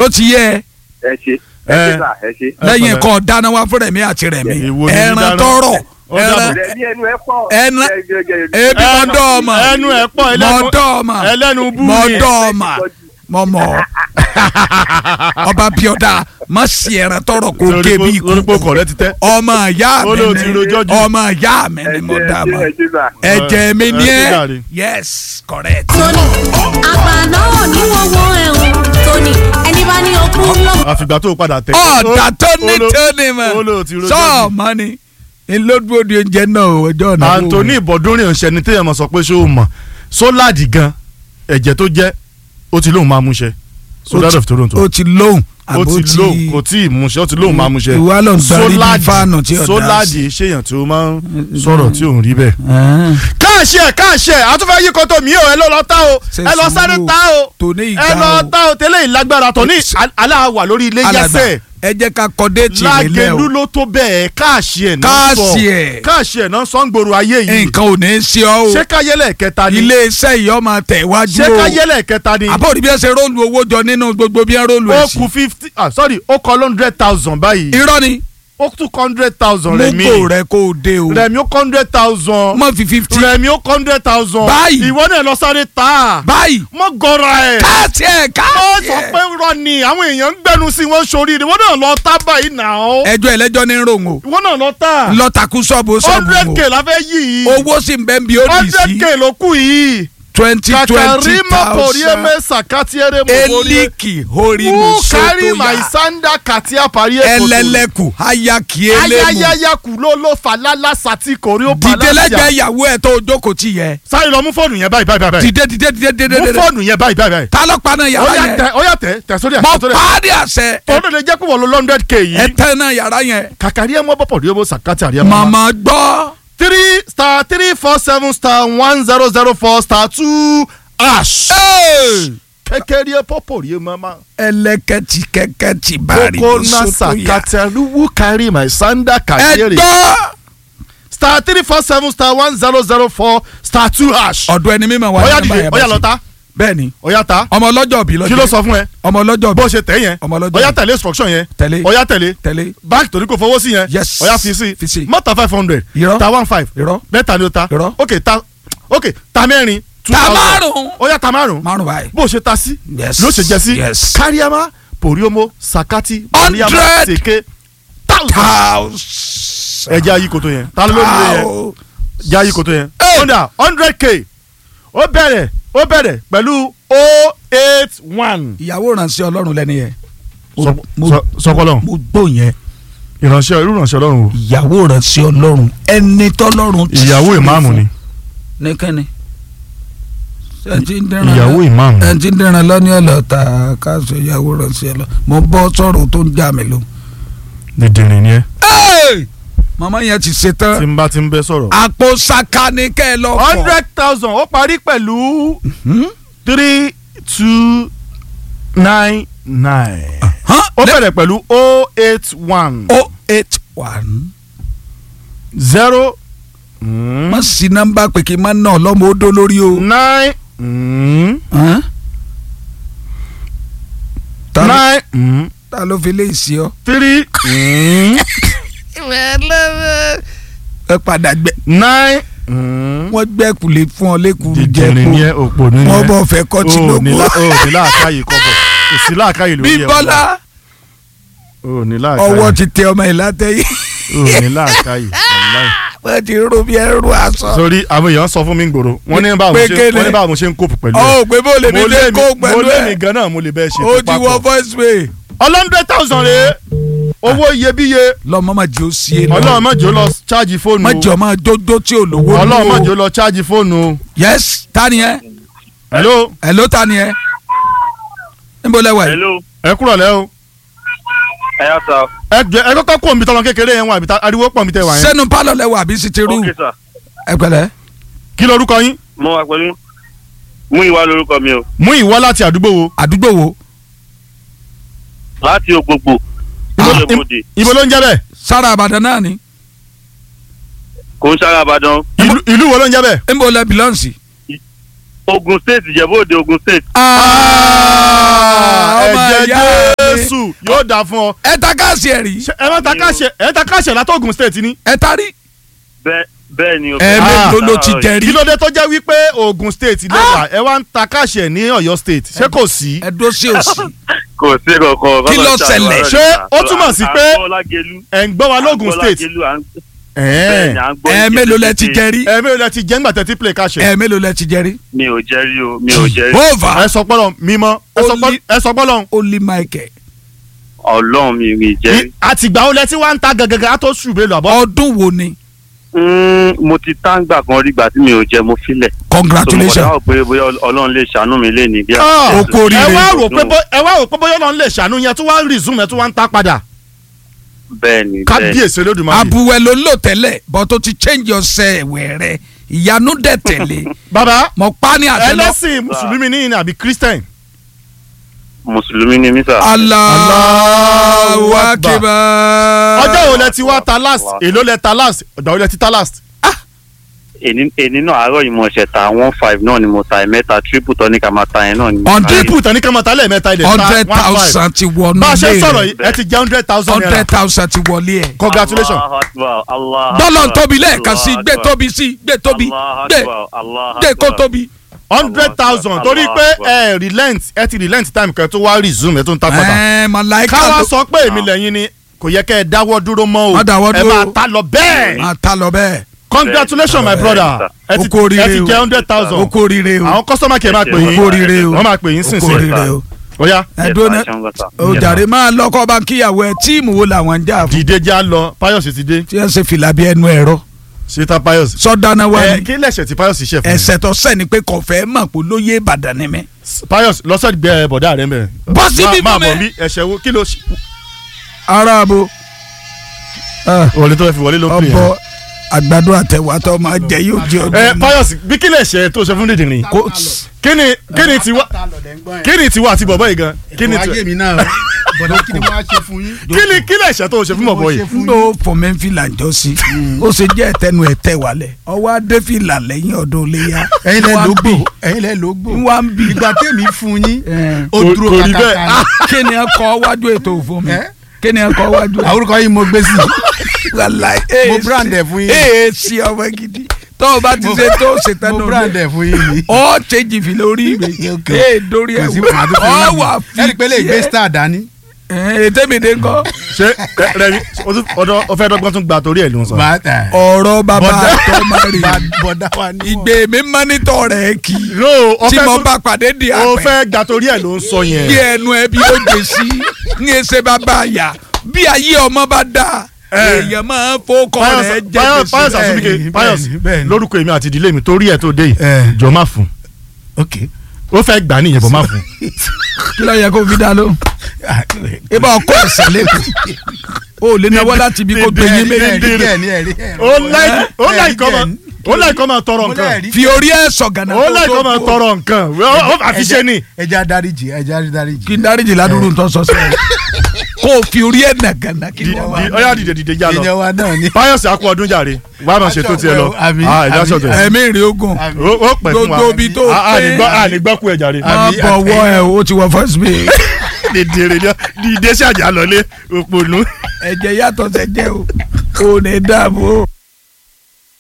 ó ti yẹ ẹ ẹ ṣe ẹ Ẹ. ṣe sà ẹ ṣe. Ẹ lẹ́yìn pẹ̀lẹ́. kan dáná wá fún rẹ̀mí àti rẹ̀mí Èwo ni ẹran dídáná? tọrọ Ó dàbọ̀. ẹran rẹ̀ ní ẹnu ẹ pọ̀. Ẹnu- Ẹ- ẹ- ẹ- ẹ- ebi mọ dọ́ọ̀mà ẹnu ẹ̀ pọ̀ mọ ẹlẹ́nu dọ́ọ̀mà ẹlẹ́nu bú mọ ni. dọ́ọ̀mà mọ mọ ọba bíọ́dá má sí ẹran tọrọ kó Lórí ké pé- bí lórí pé ikú ọkọ̀ rẹ ti tẹ́. ọmọ ìyá Ó mi lóun ti ni rojọ́ jù. ọmọ ìyá mi ni ẹ mo ṣe, dá ẹ ma ṣe, ẹ ṣe sà. ẹ̀jẹ̀ mi ni ẹ ṣe ẹ jàre. yes correct. tóní àgbàná ò ní wọ́wọ́ ẹ̀hún tóní ẹni bá ní okun lọ́wọ́. àfìgbà tó padà tẹ. ọ̀dà tó ní Ó ló- tóní mọ̀ ó ló ti rojọ́ jù. sọ́ọ̀mọ́ ni ìlódúró di oúnjẹ náà ọjọ́ náà. Anthony ìbọ̀dúnrìn ọ̀sẹ̀ ni téèyàn mọ̀ sọ pé ṣé o mọ̀ sóládì gan ẹ̀jẹ̀ tó jẹ́ ó ti lóun máa mú ṣe Soldiers of Toronto ó ti lóhùn ó àbó ti lóun kò tí ì mú ṣe ó ti lóun máa mú ṣe ìwà ló ń darí bí fáànù tí ọ̀dà sóládì ṣèyàn tí ó máa ń sọ̀rọ̀ tí òun rí bẹ́ẹ̀. Ah. káàṣì ẹ̀ káàṣì ẹ̀ àtúfẹ́ yí koto mi ò ẹ ló lọ tá o Ṣe ẹ lọ sáré sùúrù. tá o tòní ẹ ìgbà lọ o tá o tẹ́lẹ̀ ìlágbára tòní aláwà lórí ilé alàgbà yẹsẹ̀ ẹ jẹ́ ká kọ déètì rẹ̀ lẹ́ lágẹ̀lú o ló tó bẹ́ẹ̀ káàṣì ẹ̀ náà sọ Káàṣì ẹ̀. káàṣì ẹ̀ náà sọ ń gbòòrò ayé yìí nǹkan ò ní í ṣe ọ́ o ṣé káyẹ́lẹ̀ kẹta ni iléeṣẹ́ yìí ọmọ tẹ̀ wájú ṣé o káyẹ́lẹ̀ kẹta ni àbọ̀ òní bí ẹ ṣe róòlù owó jọ nínú gbogbo bí ẹ róòlù ó ẹ̀ sí kù fifty ah sorry ó kọ hundred thousand báyìí irọ́ ni ó tún hundred thousand mú rẹ̀mí kò rẹ kó o dé o rẹ̀mí ó hundred thousand mọ̀ fi fifty rẹ̀mí ó hundred thousand Báyìí. ìwọ náà lọ sáré tà á báyìí mọ gọra ẹ̀ káàtì ẹ̀ ó káàtì sọ pé ẹ̀ rọ ni àwọn èèyàn ń gbẹnu sí wọn sórí ìwọ náà lọ tá báyìí nà ó ẹjọ́ ẹlẹ́jọ́ ní ròhùn o ìwọ náà lọ tá lọ́tàkú sọ́ọ̀bù sọ́ọ̀bù hundred o k la fẹ́ yí yìí owó sì ń bẹ́ ń bí ó dì hundred sí k ló kù yìí twenty twenty kakarima thousand porieme sakatiere mobolie eliki horimo who carry my sotoya sanda katia parie ẹlẹ́lẹ́kù hayaki elemu ayayayaku ló ló falala sati kori ó dìde lẹ́gbẹ̀ẹ́ ìyàwó ẹ̀ tó jókòó tì yẹ sáré lọ mú fóònù yẹn báyìí báyìí báyìí dìde dìde dìde dìde mú dìde fóònù yẹn báyìí báyìí báyìí ta ló paná ó yàrá yá yẹn tẹ ó yá tẹ tẹ sórí mọ ẹ sórí ẹ parí àṣẹ tọ́lú lè jẹ́ pé wọ́n lo hundred k ẹ yìí tẹ́ náà yàrá yẹn kàkàrí ẹ̀ mọ́ bọ́pọ̀ rí owó sàkátì àríyá màmá gbọ́ three star three four seven star one zero zero four star two ash kékeré ẹ̀ pọ́pọ̀ rí ẹ̀ mọ́mọ́. ẹlẹ́kẹ̀tì kẹ̀kẹ́tì bari kókó mo náà sotoya sàkátì who carry my sanda ẹ kàkéré gbọ́ star three four seven star one zero zero four star two hash. ọ̀dọ̀ ẹni mímọ̀ wà ọ̀yá ní dìde nọ́mbà ọ̀yá yẹn lọ ta bẹ́ẹ̀ ni ọ̀yá ta ọmọ ọlọ́jọ́ bí lọ́jọ́ kí ló sọ fún ẹ ọmọ ọlọ́jọ́ bó bí ṣe tẹ̀ yẹn ọmọ ọlọ́jọ́ ọ̀yá bí tẹ̀lé instruction yẹn tẹ̀lé ọ̀yá tẹ̀lé tẹ̀lé báńkì torí kò fowó sí yẹn Yes. ọ̀yá fi sí Fi sí. mọ́tà five hundred Irọ́. ta one five irọ́ mẹ́ta ni o ta Irọ́. ok ta ok ta mẹ́rin two ta thousand márùn ọ̀yá ta márùn márùn báyìí bó ṣe ta sí Yes. ló ṣe jẹ sí Yes. káríámá pòríómó sakati Hundred. mọ̀ríámá sèké thousand thousand ẹ jẹ́ ayí koto yẹn ta ló lórí yẹn Thou- jẹ́ ayí koto yẹn Hey. honda hundred k ó bẹ̀rẹ̀ ó bẹ̀rẹ̀ pẹ̀lú o eight one. ìyàwó ránṣẹ́ ọlọ́run lẹ́ni yẹn sọpọlọ mo gbọ́ yẹn ìránṣẹ́ irú ìránṣẹ́ Ọlọ́run o ìyàwó ránṣẹ́ ọlọ́run ẹni tọ́lọ́run ti ìyàwó súre ìmáàmù fún. ni ní kẹ́ni ẹ ti ń dẹ́ran ìyàwó ìmáàmù ẹ ti ń dẹ́ran lọ́ní ọ̀lọ́ta káṣọ ìyàwó ránṣẹ́ ọlọ́run mo bọ́ sọ̀rọ̀ tó ń já mi lọ. dìndìnrín ni ẹ màmá yẹn ti ṣe tí tán n bá ti ń bẹ sọ̀rọ̀. àpò saka ni kẹ́ ẹ lọ fọ. hundred thousand ó parí pẹ̀lú Hmm? three two nine nine Hàn? ó bẹ̀rẹ̀ pẹ̀lú o eight one o eight one. zero má sí nọ́mbà pé kí n má ná ọlọ́mọ ó dó lórí o. nine mm, Hàn? ta ló- nine mm, ta ló fi lè sí ọ. three mm, ẹ padà gbẹ nine mm. wọ́n gbẹ́kulè fún ọ lẹ́kùrú dìndìnrín ni ẹ jẹ́kù òpò ní wọ́n ẹ bọ̀ fẹ́ kọ́ tí o lóko. ní lá- o ní láàkáyè kọ́bọ̀ kò sí láàkáyè lórí ẹ̀ bímbọ́lá o ní láàkáyè ọwọ́ ti tẹ ọmọ yìí látẹ̀yìn o ní láàkáyè wàláhì. wọ́n ti rú bí ẹrú aṣọ. sórí àwọn èèyàn sọ fún mi gbòòrò wọ́n ní báwo mo ṣe Pékélé. wọ́n ní báwo mo ṣe ń kópù pẹ̀lú ọ ò pé bó lè mi mo lè lé mi kó mo pẹ̀lú lé mi ẹ̀ gan náà mo lè bẹ́ẹ̀ ṣe ó tó ti wọ papọ̀ voice way. ọlọ́ndẹ̀ thousand rèé owó iyebíye lọ́mọ máa jẹ́ ó sí é lọ. ọlọ́run má jẹ́ ó lọ ṣáàjì fóònù má jẹ́ ọ máa jójó tí ò lówó nù ọlọ́run má o. jẹ́ ó lọ ṣáàjì fóònù o. yes ta ni ẹ hello ẹ ló ta ni ẹ níbo lẹ wà yìí. hello ẹ kúrọ̀ lẹ́ o ẹ yà sá ẹ jẹ ẹ kọ́kọ́ kó omi tọ́lọ kékeré yẹn wà àbí ta- ariwo pọ̀ mi tẹ wà yẹn sẹ́nu pálọ̀ lẹ wà àbí sí ti rú ok sà ẹ pẹ̀lẹ́. kí lorúkọ yín mo wà pẹ̀lú mú ìwà lórúkọ mi o mú ìwọ láti àdúgbò wo àdúgbò wo láti ògbógbò Ah. lóbodè ibo ló ń jẹ́ bẹ́ẹ̀ sára àbàdàn náà ni kò ń sára àbàdàn ìlú ìlú wo ló ń jẹ́ bẹ́ẹ̀. níbo lẹ bìlọ́ǹsì. Ogun State Ìjẹ̀bú Òde Ogun State ọmọ ẹ̀jẹ̀ ìyá dé. you yóò dáa fún ọ. ẹ ta káàsì ẹ̀ rí Ṣé ẹ má ta káṣẹ ẹ ta káṣẹ látọ̀gùn state ni. ẹ ta rí bẹ́ẹ̀ bẹ́ẹ̀ ni o. ẹ Ah. mélòó ló ti jẹ rí kí ló dé tó jẹ́ wípé Ògùn state lẹ́wà ẹ wá ń ta káṣẹ ní Ọ̀yọ́ state ṣé kò sí. ẹ dó sí òsì kò sí kankan. Kí ló ṣẹlẹ̀? Ṣé ó túmọ̀ sí pé- Agbọ́lágelu. ẹ̀ ń gbọ́ wa lógùn state. Agbọ́lágelu à ń- bẹ́ẹ̀ ni ẹ à ń gbọ́ ẹ ní mélòó lẹ ti kété. jẹ rí ẹ mi ò lẹ ti jẹ́ ńgbà tẹ́tí play káṣẹ. ẹ mélòó lẹ ti jẹ rí mi ò jẹ́ rí o mi ò jẹ́ rí. over ẹ sọ pọ́lọ̀ mímọ́ ẹ sọ pọ́- Only- ẹ sọ pọ́lọ̀ only michael ọlọ́run mi mi jẹ́ rí. àtìgbà wo lẹ ti wá ń ta gàgàgà á tó ṣù bẹ́ẹ̀ lọ àbọ̀. ọdún wo ni Mm, mo ti táǹgbà kan rí gbà tí mi ò jẹ mo filẹ̀. congratulations so mo kọ̀ dáhùn pé bóyá ọlọ́run lè ṣàánú mi lé ní bí. Ah, o kú oríire. ẹ wá rò pé bó- ẹ wá rò pé bóyá Ọlọ́run lè ṣàánú yẹn tó wá ń resume ẹ tó wá ń ta padà. bẹ́ẹ̀ ni bẹ́ẹ̀ ni. kábíyèsí Olódùmarè. abuwẹ ló ń lò tẹ́lẹ̀ but o ti change ọ̀sẹ̀ ẹ̀wẹ̀ rẹ ìyanu dẹ̀ tẹ̀lé bàbá mọ̀ pa ní àtẹlọ ẹlẹ́sìn mùsùlùmí ní ìní àbí christian. mùsùlùmí ni mí sà. Allahu Akbar ọjọ́ wo lẹ ti wá ta last èló lẹ ta last ọ̀dà wo lẹ ti ta last. èní èní náà àárọ̀ yìí mo ṣẹ̀ ta one five náà ni mo ta ẹ̀mẹ́ta triple tọ́ ní ká máa ta yẹn náà ni. Hundred- triple tán ní kí n máa ta lẹ́ẹ̀mẹ́ta ilẹ̀ ta hundred one five. thousand ti wọnú bá a ṣe ilé sọ̀rọ̀ rẹ yìí ẹ ti jẹ́ hundred thousand naira. hundred thousand ti wọlé ẹ̀ congratulations. Allahu Akbar, Allahu dọ́là Akbar, tóbi lẹ́ẹ̀kan sí Allahu gbé Akbar, tóbi sí gbé tóbi Allahu gbé Akbar, Allahu gbé kó Akbar. tóbi. hundred thousand torí Allahu pé Akbar. ẹ relent ẹ ti relent time kan tó wá resume ẹ tó ń ta padà. ẹ̀ẹ́n màláìka káwá ló sọ pé èmi lẹ́yìn ni kò yẹ kẹ́ ẹ dáwọ́ dúró mọ́ o Má dáwọ́ ẹ dúró. máa ta lọ bẹ́ẹ̀. máa ta lọ bẹ́ẹ̀ congratulations my Bẹ́ẹ̀. brother ẹ o ti kú oríire ẹ ti o jẹ́ hundred o thousand kú oríire o àwọn customer care máa pè o yín kú oríire o wọ́n máa pè yín o kú sínsìn oríire o oya ẹ dúró ná o jàre máa lọ́kọ́ bá ń kíyàwó ẹ tíìmù wo làwọn ń jà fún dìde já lọ Pius ti dé tí ẹ ṣe fìlà bí ẹnu ẹ̀rọ ṣètà Pius sọdáná wa ẹ ni kí lẹ̀ṣẹ̀ tí Pius ṣe fún mi ẹsẹ̀ tó sẹ́ni pé kò fẹ́ mọ̀ pé lóye Ìbàdàn ni mí. Pius lọ́sọ̀ gbẹ bọ̀dá rẹ mẹ́ Bọ́ síbí máa fún mi. bọ̀ bí ẹ̀ṣẹ̀ wo kí ló ṣe ara abo wọlé tó fẹ́ fi wọlé ló pè ọbọ yẹn. àgbàdo àtẹwà tó máa jẹ yóò jẹ ẹ ọdún Pius bí kí lẹ̀ṣẹ̀ tó ṣe fún dìdìrín kó kí ni kí ni tiwa kí ni tiwa àti bọ̀bọ̀ yìí gan kí ni ayé tiwa mi náà bọ̀dá kí ni wọ́n á ṣe fún yín. kí ni kí lẹ̀ṣẹ̀ tó ṣe fún bọ̀bọ̀ yìí. n ló fọmẹ fìlà jọ sí ó ṣe jẹ́ ẹ̀tẹ́nu ẹ̀tẹ́ wálẹ̀ ọwọ́ adé fìlà lẹ́yìn ọdún léyà ẹ̀yin lẹ Wá ló ń gbò bì. ẹ̀yin lẹ ló gbò ń wá ń bì ìgbà tèmi fún yín Ẹ̀. ó Kò- dúró kò rí bẹ́ẹ̀. kàkàkà kí ni ẹ kọ́ wájú ètò òfin mi Ẹ́? kí ni ẹ kọ́ wájú àwọn orúkọ yìí mo gbé sí wàláì mo brand ẹ̀ fún yín. ee sí ọmọ gidi tó o bá ti ṣe tó o ṣe tán mo náà brand ẹ̀ fún yín ni. ọ ṣèjì fi lórí mi Ok. ee dórí ẹ kò sí fún àdúgbò ọ yín wà ni. ẹni pé lè gbé star dání. ètè mi dé ńkọ́ ṣé ẹ- rẹmi o tún- ọdọ o fẹ́ dọ́gbọ́n tún gba torí ẹ̀ ló ń sọ. bàtà ọ̀rọ̀ bàbá Bọ̀dá- àtọ́ máa rí bọ̀dá wa ni wọ́n. ìgbé mi mọ́nítọ̀ rẹ̀ kì í no o tí fẹ́ mo tún- bá pàdé di o àpẹ fẹ́ gba torí ẹ̀ ló ń sọ bí yẹn. ẹnu ẹbí ó dé sí ní ẹsẹ̀ bàbá àyà bí ayé ọmọ bá dà Ẹ. èèyàn máa ń fọkọ rẹ̀ jẹ́ Pius Pius gbèsè Asubike bẹ́ẹ̀ni, Pius bẹ́ẹ̀ni. lórúkọ èmi àti ìdílé mi torí ẹ̀ tó dé yìí Ẹ. jọ má fún ok. ó fẹ́ gbà nìyẹn bọ̀ má fún. kí ló yẹ kó fi dá lóhùn ibà ọkọ ẹsẹ̀ lẹ́kọ̀ọ́ o lè náwó láti ibi kó gbé yín méjì ẹ̀rí ẹ̀rí ẹ̀rí ẹ̀rí. ó láì ó láì kọ́ máa Ẹ̀rí ó láì kọ́ máa tọrọ mo nǹkan lẹ́ẹ̀rí. fi orí ẹ̀ sọ̀gànà ó láì kọ́ máa tọrọ nǹkan ó- ó àfi ṣe ni. ẹja dáríjì ẹja dáríjì. kí n dáríjì ládùúgbò tó sọ sẹ́yìn kó o fi orí ẹ̀ nàgànà kí Di- wọ́n wá. di- ọyá dìde dìde já lọ ìyẹn wa náà ni. Pius akú ọdún jàre wà á máa ṣètò tiẹ̀ lọ Àmì, Ah, ẹ̀dá àmì, ṣọ̀tẹ̀ ẹ̀mí ìrìn ogun Àmì. ó ó pẹ̀ fún wa gbogbo ibi tó Ah, ah, pé ní gbọ́- ah, ní gbọ́ kú ẹ̀ jàre máa Àmì, bọ̀wọ́ ẹ̀ o ti wọ first base dèdè rè ní ìdè ṣàjà lọlé òpònú. ẹ̀jẹ̀ yàtọ̀ sẹ́jẹ̀ o ò ní dààmú o.